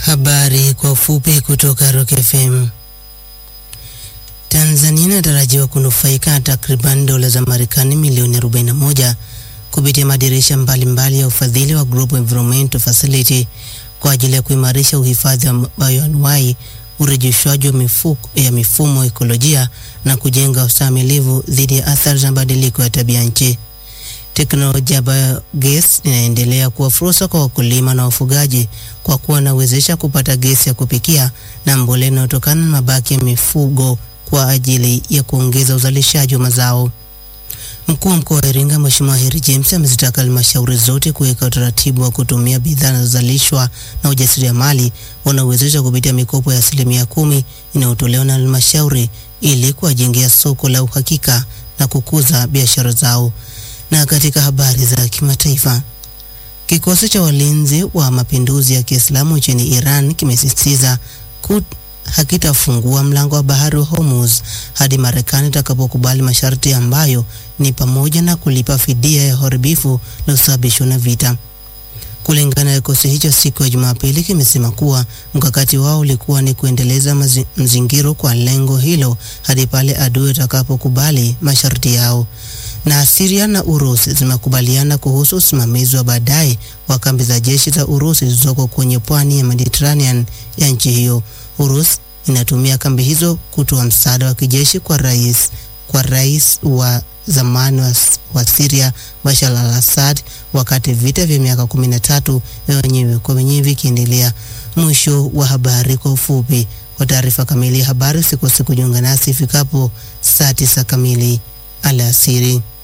Habari kwa ufupi kutoka Rock FM. Tanzania inatarajiwa kunufaika na takriban dola za Marekani milioni 41 kupitia madirisha mbalimbali ya ufadhili wa Global Environmental Facility kwa ajili ya kuimarisha uhifadhi wa bioanuwai, urejeshwaji wa mifuko ya mifumo ekolojia na kujenga ustahimilivu dhidi ya athari za mabadiliko ya tabia nchi. Teknolojia ya biogas inaendelea kuwa fursa kwa wakulima na wafugaji kwa kuwa inawezesha kupata gesi ya kupikia na mbolea inayotokana na mabaki ya mifugo kwa ajili ya kuongeza uzalishaji wa mazao. Mkuu wa mkoa wa Iringa Mheshimiwa Heri James amezitaka halmashauri zote kuweka utaratibu wa kutumia bidhaa zinazozalishwa na ujasiriamali wanaowezesha kupitia mikopo ya asilimia kumi inayotolewa na halmashauri ili kuwajengea soko la uhakika na kukuza biashara zao. Na katika habari za kimataifa, kikosi cha walinzi wa mapinduzi ya Kiislamu nchini Iran kimesisitiza hakitafungua mlango wa bahari wa Hormuz hadi Marekani itakapokubali masharti ambayo ni pamoja na kulipa fidia ya uharibifu uliosababishwa na vita. Kulingana na kikosi hicho, siku ya Jumapili kimesema kuwa mkakati wao ulikuwa ni kuendeleza mazi, mzingiro kwa lengo hilo hadi pale adui atakapokubali masharti yao. Na Syria na Urusi zimekubaliana kuhusu usimamizi wa baadaye wa kambi za jeshi za Urusi zilizoko kwenye pwani ya Mediterranean ya nchi hiyo. Urusi inatumia kambi hizo kutoa msaada wa kijeshi kwa rais kwa rais wa zamani wa, wa Syria Bashar al-Assad wakati vita vya miaka 13 vya wenyewe kwa wenyewe vikiendelea. Mwisho wa habari kwa ufupi. Kwa taarifa kamili ya habari usikose kujiunga nasi ifikapo saa tisa kamili alasiri.